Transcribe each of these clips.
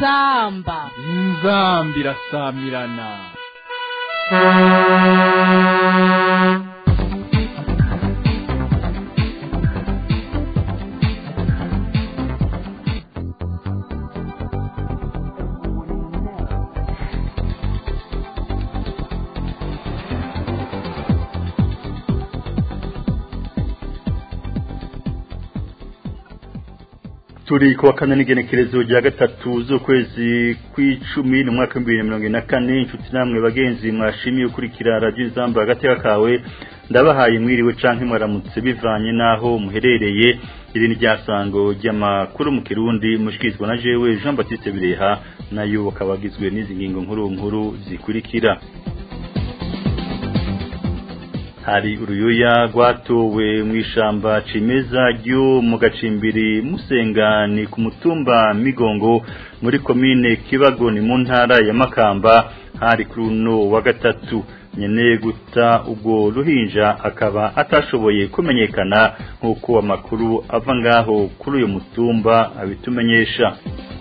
inzamba inzamba irasamirana turi kuwa kane n'igenekerezo rya gatatu z'ukwezi kw'icumi mu mwaka w'ibihumbi bibiri na mirongo ine na kane inshuti namwe bagenzi mwashimiye ukurikira radiyo izamba agateka kawe ndabahaye mwiriwe canke mwaramutse bivanye n'aho muherereye iri ni ryasango ry'amakuru mu kirundi mushikirizwa na jewe jean baptiste bireha nayo akaba agizwe n'izi ngingo nkuru nkuru zikurikira hari uruyuya rwatowe mu ishamba cimeza ryo mu gacimbiri musenga ni ku mutumba migongo muri komine kibago ni mu ntara ya makamba hari kuri uno wa gatatu nyene guta ubwo ruhinja akaba atashoboye kumenyekana nk'uko amakuru ava ngaho kuri uyu mutumba abitumenyesha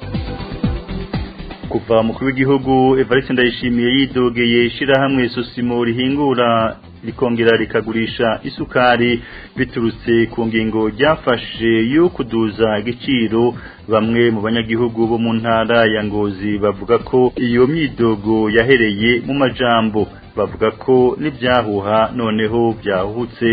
kuva mukuru w'igihugu Evariste Ndayishimiye yidogeye ishirahamwe Sosimo rihingura rikongera rikagurisha isukari biturutse ku ngingo ryafashe yo kuduza igiciro bamwe mu banyagihugu bo mu ntara ya Ngozi bavuga ko iyo myidogo yahereye mu majambo bavuga ko n'ibyahuha noneho byahutse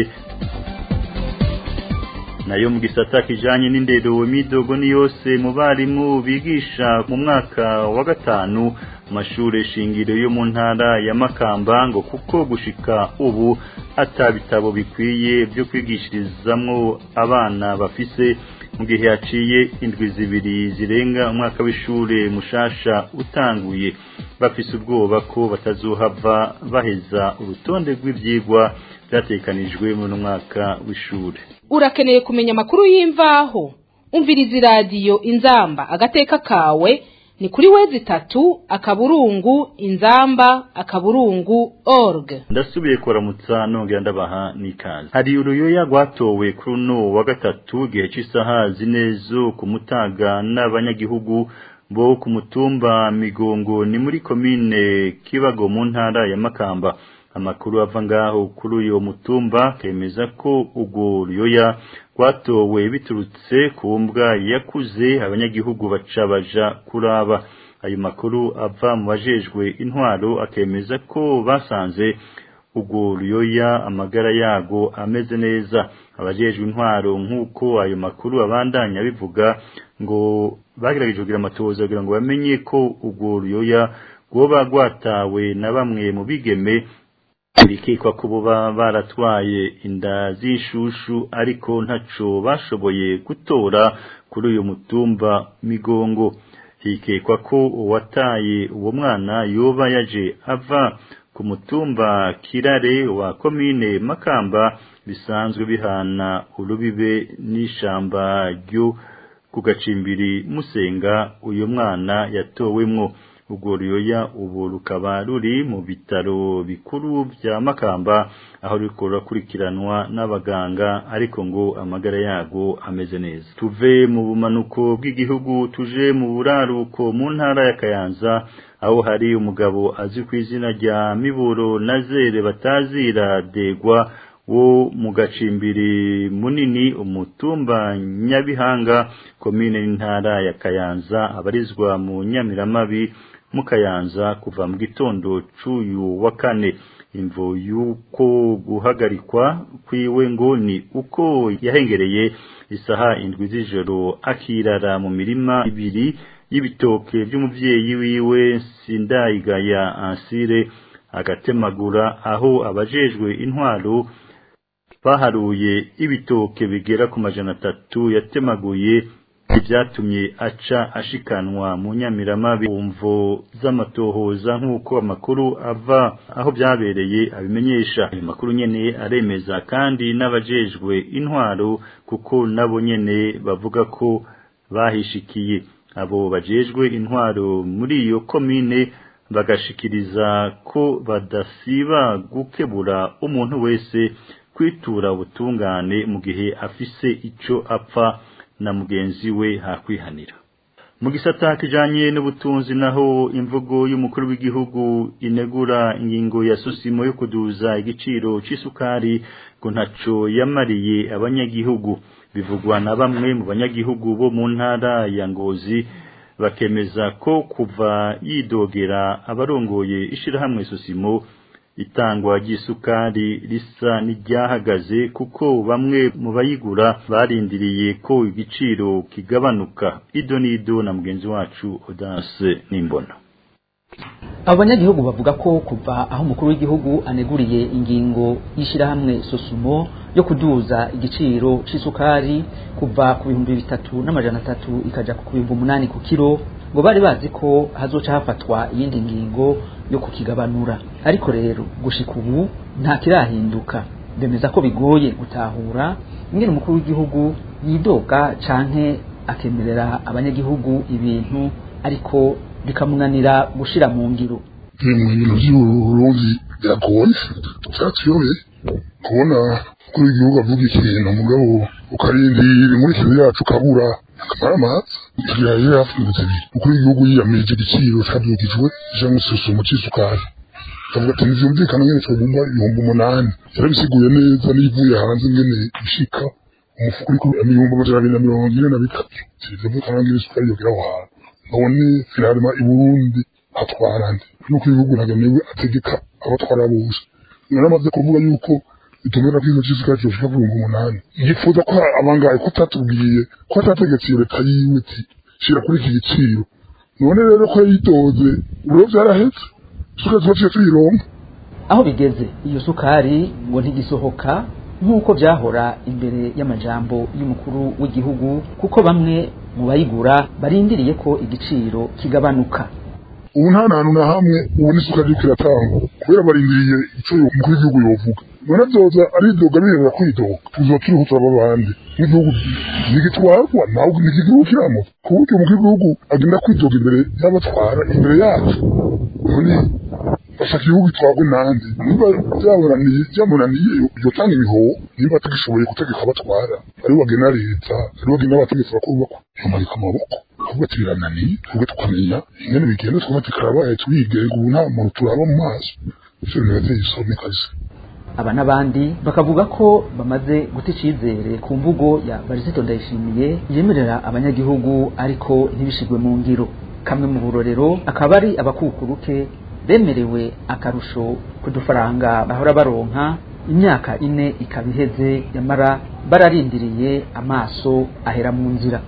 nayo mu gisata kijanye n'indero imidogo ni yose mu barimu bigisha mu mwaka wa gatanu mashure shingiro yo mu ntara ya Makamba ngo kuko gushika ubu atabitabo bikwiye byo kwigishirizamwo abana bafise mu gihe yaciye indwi zibiri zirenga umwaka w'ishure mushasha utanguye bafise ubwoba ko batazohava baheza urutonde rw'ivyigwa byatekanijwe mu mwaka w'ishure urakeneye kumenya amakuru y'imvaho umviriza iradiyo inzamba agateka kawe ni kuri wezi tatu akaburungu inzamba akaburungu org ndasubiye kuramutsa nongera ndabaha n'ikaze hari uruyoya rwatowe kuri uno wa gatatu igihe cy'isaha zine zo kumutaga n'abanyagihugu bo ku mutumba migongo ni muri komine kibago mu ntara ya makamba amakuru ava ngaho kuri uyo mutumba kemeza ko ubwo ruyoya rwatowe biturutse ku mbwa yakuze abanyagihugu baca baja kuraba ayo makuru ava mu bajejwe intwaro akemeza ko basanze ubwo ruyoya amagara yago ameze neza abajejwe intwaro nk'uko ayo makuru abandanya bivuga ngo bagerageje kugira amatohoza kugira ngo bamenye ko ubwo ruyoya rwoba rwatawe na bamwe mu bigeme birikekwa ko buba baratwaye inda z'ishushu ariko ntaco bashoboye gutora kuri uyu mutumba migongo hikekwa ko uwataye uwo mwana yoba yaje ava ku mutumba kirare wa komine makamba bisanzwe bihana urubibe n'ishamba ryo ku gacimbiri musenga uyu mwana yatowemwo urwo ruyoya ubu rukaba ruri mu bitaro bikuru bya makamba aho ruriko rurakurikiranwa n'abaganga ariko ngo amagara yago ameze neza tuve mu bumanuko bw'igihugu tuje mu buraruko mu ntara ya kayanza aho hari umugabo azwi ku izina rya miburo nazere batazira degwa wo mu gacimbiri munini umutumba nyabihanga komine n'intara ya kayanza abarizwa mu nyamiramabi mu kayanza kuva mu gitondo c'uyu wa kane imvo y'uko guhagarikwa kwiwe ngo ni uko yahengereye isaha indwi z'ijoro akirara mu mirima ibiri y'ibitoke by'umuvyeyi wiwe sindayigaya ansire agatemagura aho abajejwe intwaro baharuye ibitoke bigera ku majana atatu yatemaguye ibyatumye aca ashikanwa mu nyamiramabi umvo z'amatohoza nk'uko amakuru ava aho byabereye abimenyesha ayo makuru nyene aremeza kandi n'abajejwe intwaro kuko nabo nyene bavuga ko bahishikiye abo bajejwe intwaro muri iyo komine bagashikiriza ko badasiba gukebura umuntu wese kwitura ubutungane mu gihe afise ico apfa na mugenzi we hakwihanira mu gisata kijanye n'ubutunzi naho imvugo y'umukuru w'igihugu inegura ingingo ya susimo yo kuduza igiciro c'isukari ngo ntaco yamariye abanyagihugu bivugwa na bamwe mu banyagihugu bo mu ntara ya Ngozi bakemeza ko kuva yidogera abarongoye ishirahamwe susimo itangwa ry'isukari risa n'iryahagaze kuko bamwe mu bayigura barindiriye ko igiciro kigabanuka ido n'ido na mugenzi wacu Odanse Nimbona abanyagihugu bavuga ko kuva aho umukuru w'igihugu aneguriye ingingo y'ishyirahamwe sosumo yo kuduza igiciro c'isukari kuva ku bihumbi bitatu n'amajana atatu ikaja ku bihumbi umunani ku kiro ngo bari bazi ko hazoca hafatwa iyindi ngingo yo kukigabanura ariko rero gushika ubu nta kirahinduka bemeza ko bigoye gutahura ingene umukuru w'igihugu yidoga canke akemerera abanyagihugu ibintu ariko bikamunanira gushira mu ngiro mu bintu by'uburundi biragoye byatuyobeye kubona kuri igihugu avuga ikintu mugabo ukarindira muri kizi yacu ukabura akamara amazi igira rero yafunze ibiri ukuri igihugu yiyamirije igiciro cabyukijwe ija mususumo c'isukari kavuga ati ntivyumvikana ngene coguma ibihumbi umunani yarabisiguye neza n'ivuye hanze ngene ishika umufuko uriko ibihumbi amajana abiri na mirongo ine na bitatu sivyumvikana ngene isukari yogera aho hantu none finalema i burundi hatwara nde nuko ibihugu ntagenewe ategeka abatwara bose naramaze kuvuga yuko itumira kwizo c'isukari coshika ku bihumbi umunani yifuza ko abangaye ko atatubwiye ko atategetse iyo leta yiwe iti shira kuri iki giciro none rero ko yitoze uburo vyarahetse isukari tubaciye tuyironka aho bigeze iyo sukari ngo ntigisohoka nk'uko byahora imbere y'amajambo y'umukuru w'igihugu kuko bamwe mu bayigura barindiriye ko igiciro kigabanuka ubu nta hantu na hamwe ubu n'isukari iriko iratangwa kubera barindiriye ico umukuru w'igihugu yovuga none vyoza aridoga birera kwidoga tuzoba turiho turaba abandi n'igihugu ntigitwarwa nawe ntikigihugu kiramo ku buryo umukuru w'igihugu agenda kwidoga imbere y'abatwara imbere yacu none bashaka igihugu gitwarwe nande niba byamunaniye byamunaniye yotanga ibihoho niba atagishoboye gutegeka abatwara ari bagena leta ari bagena abategetsi bakuru bakuru yomarika amaboko ahubwo ati birananiye twebwe tukamenya ingene bigenda twumva ati karabaye twigenga ubu nta muntu turaba mu maso ivyo bintu birateye isoni kazi aba n'abandi bakavuga ko bamaze guta icizere ku mvugo ya barisito ndayishimiye yemerera abanyagihugu ariko ntibishigwe mu ngiro kamwe mu burorero akaba ari abakukuruke bemerewe akarusho ku dufaranga bahora baronka imyaka ine ikaba iheze yamara bararindiriye amaso ahera mu nzira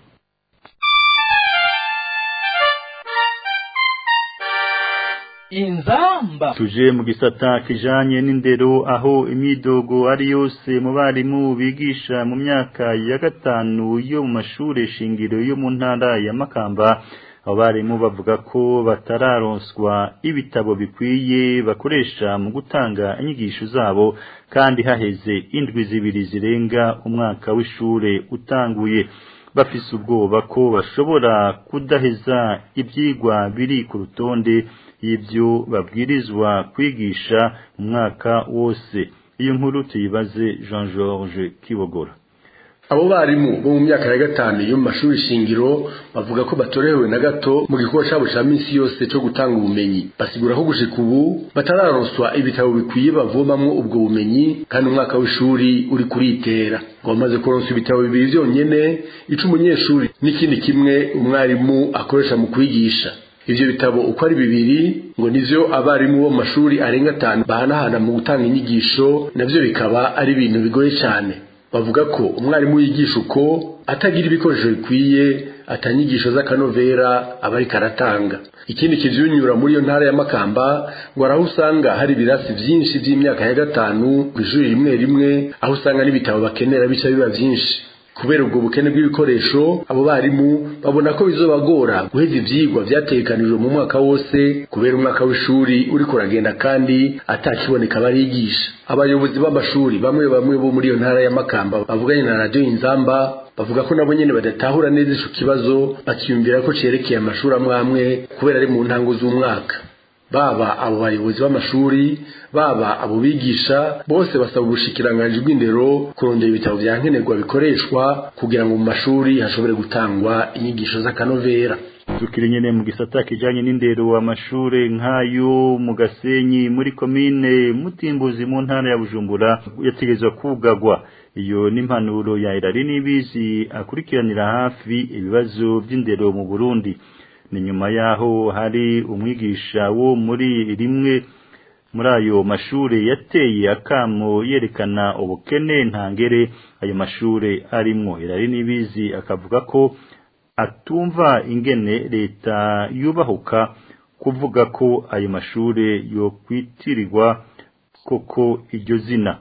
inzamba tuje mu gisata kijanye n'indero aho imyidogo ari yose mu barimu bigisha mu myaka ya gatanu yo mu mashure shingiro yo mu ntara ya Makamba abo barimu bavuga ko batararonswa ibitabo bikwiye bakoresha mu gutanga inyigisho zabo kandi haheze indwi zibiri zirenga umwaka w'ishure utanguye bafise ubwoba ko bashobora kudaheza ivyigwa biri ku rutonde y'ibyo babwirizwa kwigisha mu mwaka wose iyo nkuru tuyibaze Jean Georges Kibogora abo barimu bo mu myaka ya gatanu yo mu mashuri shingiro bavuga ko batorewe na gato mu gikorwa cyabo cya minsi yose cyo gutanga ubumenyi basigura ko gushika ubu batararonswa ibitabo bikwiye bavomamwo ubwo bumenyi kandi umwaka w'ishuri uri kuritera ngo bamaze kuronswa ibitabo bibiri byonyene ica umunyeshuri n'ikindi kimwe umwarimu akoresha mu kwigisha ivyo bitabo uko ari bibiri ngo nivyo abarimu bo mu mashuri arenga atanu bahanahana mu gutanga inyigisho navyo bikaba ari ibintu bigoye cyane bavuga ko umwarimu yigisha uko atagira ibikoresho bikwiye atanyigisho z'akanovera aba ariko aratanga ikindi kivyunyura muri iyo ntara ya makamba ngo araho usanga hari ibirasi vyinshi vy'imyaka ya gatanu kw'ishuri rimwe rimwe aho usanga n'ibitabo bakenera bica biba vyinshi kubera ubwo bukene bw'ibikoresho abo barimu babona ko bizobagora guheza ivyigwa vyategekanijwe mu mwaka wose kubera umwaka w'ishuri uriko uragenda kandi atakiboneka barigisha abayobozi b'amashuri bamwe bamwe bo muri iyo ntara ya makamba bavuganye na radiyo inzamba bavuga ko nabo nyene badatahura neza ico kibazo bakiyumvira ko cerekeye amashuri amwe amwe kubera ari mu ntango z'umwaka baba abo bayobozi b'amashuri baba abo bigisha bose basaba ubushikiranganji bw'indero kurondera ibitabo vya nkenerwa bikoreshwa kugira ngo mu mashuri hashobore gutangwa inyigisho z'akanovera tukiri nyene mu gisata kijanye n'indero amashure nk'ayo mu gasenyi muri komine mutimbuzi mu ntara ya bujumbura yategezwa kugagwa iyo n'impanuro ya irari n'ibizi akurikiranira hafi ibibazo by'indero mu burundi ni nyuma yaho hari umwigisha wo muri rimwe muri ayo mashure yateye akamo yerekana ubukene ntangere ayo mashure arimwo irari n'ibizi akavuga ko atumva ingene leta yubahuka kuvuga ko ayo mashure yokwitirirwa koko iryo zina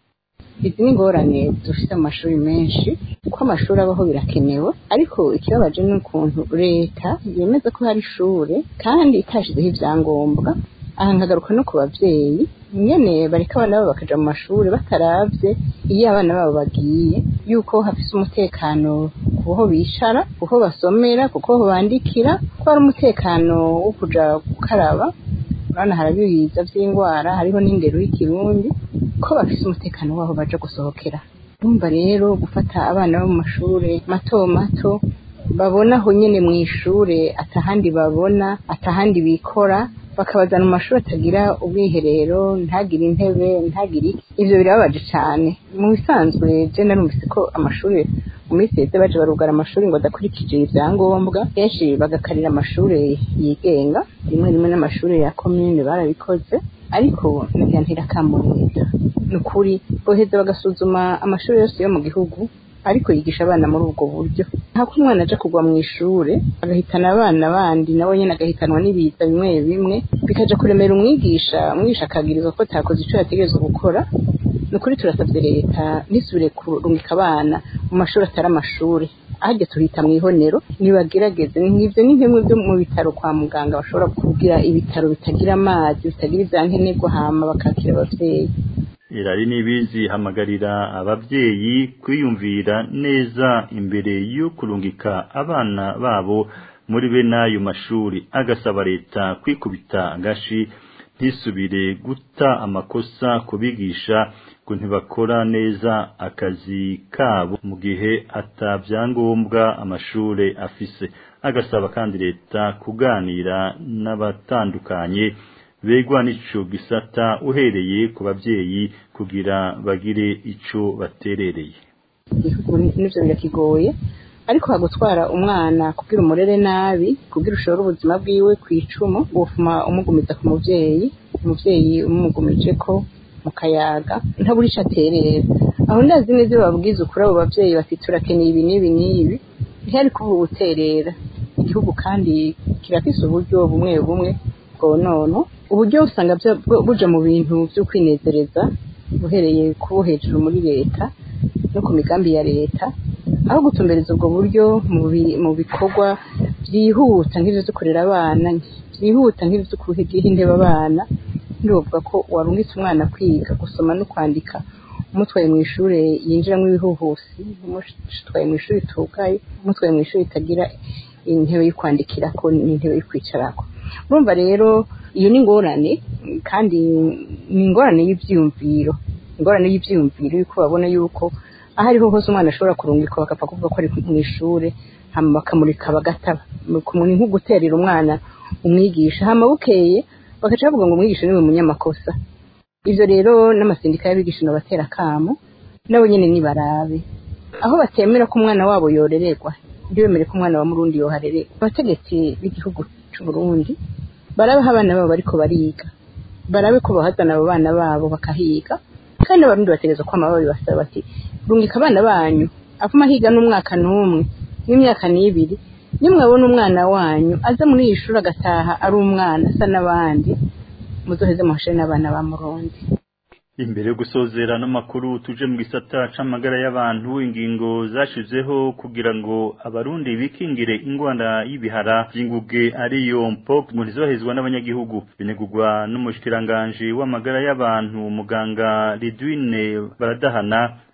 izi ni ingorane dufite amashuri menshi uko amashuri abaho birakenewe ariko ikibabaje ni ukuntu leta yemeza ko hari ishure kandi itashizeho ibyangombwa aha nkagaruka no ku babyeyi nyene bareka abana babo bakaja mu mashuri bataravye iyo abana babo bagiye yuko hafise umutekano kuho bicara kuho basomera kuko bandikira ko hari umutekano wo kuja gukaraba urabona harabibiza vy'ingwara hariho n'indero y'ikirundi ko bafise umutekano waho baja gusohokera urumva rero gufata abana bo mu mashure mato mato babona aho nyene mw'ishure atahandi babona atahandi bikora bakabazana mu mashuri atagira ubwiherero ntagire intebe ntagire iki ivyo birababaje cane mu bisanzwe je narumvise ko amashuri mu minsi yeze baje barugara amashuri ngo adakurikije ivyangombwa kenshi bagakarira amashuri yigenga rimwe rimwe n'amashuri ya komine barabikoze ariko nagira ntirakamurira ni ukuri boheza bagasuzuma amashuri yose yo mu gihugu ariko yigisha abana muri ubwo buryo nta ko umwana aja kugwa mu ishure agahitana abana bandi nawe nyene agahitanwa n'ibiza bimwe bimwe bikaja kuremera umwigisha umwigisha akagirizwa ko takoze ico yategerezwa gukora ni ukuri turasavye leta nisubire kurungika abana mu mashuri atari amashuri ahajya tuhita mu ihonero nibagerageze nk'ivyo ni nkimwe byo mu bitaro kwa muganga bashobora kugira ibitaro bitagira amazi bitagira ivyankenerwa hama bakakira abavyeyi irari n'ibizi hamagarira abavyeyi kwiyumvira neza imbere yo kurungika abana babo muri bene ayo mashuri agasaba leta kwikubita agashi ntisubire guta amakosa kubigisha ngo ntibakora neza akazi kabo mu gihe atabyangombwa amashure afise agasaba kandi leta kuganira n'abatandukanye begwa n'ico gisata uhereye ku bavyeyi kugira bagire ico baterereye igihugu nivyo birakigoye ariko hagutwara umwana kugira umurere nabi kugira ushobora ubuzima bwiwe kw'icumu wofuma umugumiza ku muvyeyi umuvyeyi umugumije ko mu kayaga ntabura ico aterera aho ndazi neza iyo babwiza ukuri abo bavyeyi bati turakeneye ibi n'ibi n'ibi ntihari kuba ubuterera igihugu kandi kirafise uburyo bumwe bumwe bwonono uburyo usanga buja mu bintu vyo kwinezereza uhereye kubo hejuru muri leta no ku migambi ya leta aho gutumbereza ubwo buryo mu bikorwa vyihuta nk'ivyo vyo kurera abana vyihuta nk'ivyo vyo kuhigira intebe abana ndibavuga ko warungitse umwana kwiga gusoma no kwandika umutwaye mu ishure yinjiramwo ibihuhusi umutwaye mu ishuri tugaye umutwaye mu ishuri itagira intebe yo kwandikirako n'intebe yo kwicarako urumva rero iyo ni ingorane kandi ni ingorane y'ivyiyumviro ingorane y'ivyiyumviro yuko babona yuko aho ariho hose umwana ashobora kurungikwa bagapfa kuvuga ko ari mu ishure hama bakamurika bagataba ni nko guterera umwana umwigisha hama bukeye bagaca bavuga ngo umwigisha niwe munyamakosa ivyo rero n'amasindika y'abigisha nobatera akamo nabo nyene nibarabe aho batemera ko umwana wabo yorererwa ntibemere ko umwana wa murundi yoharererwa abategetsi b'igihugu c'uburundi barabe aho abana babo bariko bariga barabe ko bahazana abo bana babo bakahiga kandi abarundi bategerezwa kwama babibasaba bati rungika abana banyu avuma higa n'umwaka n'umwe n'imyaka n'ibiri nimwabona umwana wanyu aza muri iyi shuri agataha ari umwana asa n'abandi muzoheze muhashere n'abana ba murundi imbere yo gusozera n'amakuru tuje mu gisata c'amagara y'abantu ingingo zashizeho kugira ngo abarundi bikingire ingwara y'ibihara vy'inguge ariyo mpox mu ntizohezwa n'abanyagihugu binegurwa n'umushikiranganje w'amagara y'abantu muganga Lidwine baradahana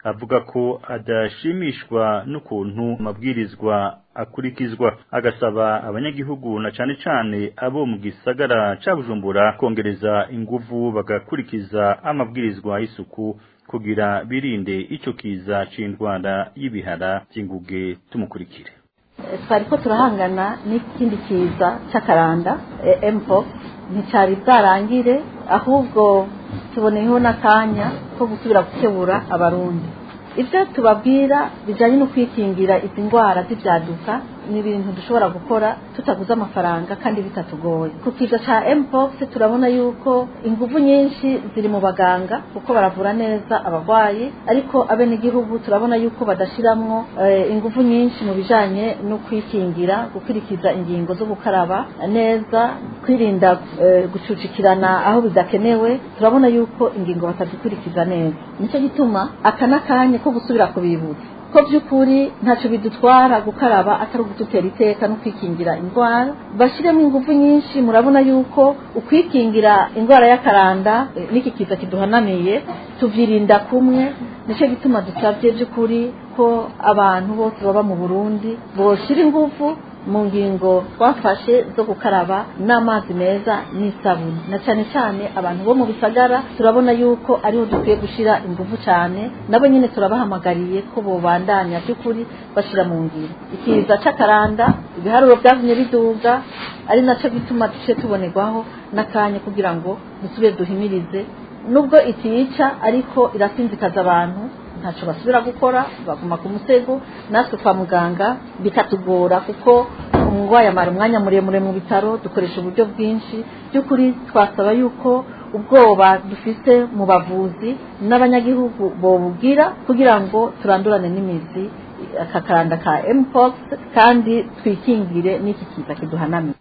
avuga ko adashimishwa n'ukuntu amabwirizwa akurikizwa agasaba abanyagihugu na cane cane abo mu gisagara ca Bujumbura kongereza inguvu bagakurikiza amabwirizwa y'isuku kugira birinde ico kiza c'indwara y'ibihara by'inguge tumukurikire twari ko turahangana n'ikindi kiza cy'akaranda mpox nticyari bwarangire ahubwo tuboneyeho n'akanya ko gusubira gukebura abarundi ibyo tubabwira bijyanye no kwikingira izi ndwara z'ibyaduka ni ibintu dushobora gukora tutaguze amafaranga kandi bitatugoye ku kiza cya mpox turabona yuko ingufu nyinshi ziri mu baganga kuko baravura neza abarwayi ariko abenegihugu turabona yuko badashiramwo ingufu nyinshi mu bijanye no kwikingira gukurikiza ingingo zo gukaraba neza kwirinda gucucikirana aho bidakenewe turabona yuko ingingo batazikurikiza neza nicyo gituma aka n'akanya ko gusubira kubibutsa ko by'ukuri ntacyo bidutwara gukaraba atari ugututera iteka no kwikingira indwara bashyiremo ingufu nyinshi murabona yuko ukwikingira indwara y'akaranda n'iki kiza kiduhanamiye tubyirinda kumwe nicyo gituma dusabye by'ukuri ko abantu bose baba mu burundi boshyira ingufu mu ngingo twafashe zo gukaraba n'amazi meza n'isabune na cyane cyane abantu bo mu bisagara turabona yuko ariho dukwiye gushyira ingufu cyane nabo nyine turabahamagariye ko bobandanya by'ukuri bashyira mu ngiro ikiza cy'akaranda ibiharuro byagumye biduga ari nacyo gituma duce tubonerwaho n'akanya kugira ngo dusubire duhimirize nubwo itica ariko irasinzikaza abantu ntacyo basubira gukora baguma ku musego natwe kwa muganga bikatugora kuko umurwayi amara umwanya muremure mu bitaro dukoresha uburyo bwinshi by'ukuri twasaba yuko ubwoba dufite mu bavuzi n'abanyagihugu bobubwira kugira ngo turandurane n'imizi aka karanda ka mpox kandi twikingire n'iki kiza kiduhanamiye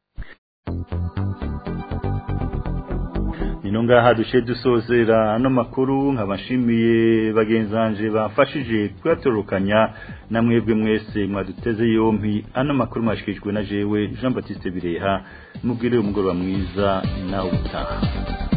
nino ngaha duce dusozera ano makuru nkabashimiye bagenzanje bafashije kuyatorokanya na mwebwe mwese mwaduteze yompi ano makuru mwashikijwe na jewe Jean Baptiste Bireha mubwire umugoroba mwiza nawe utaha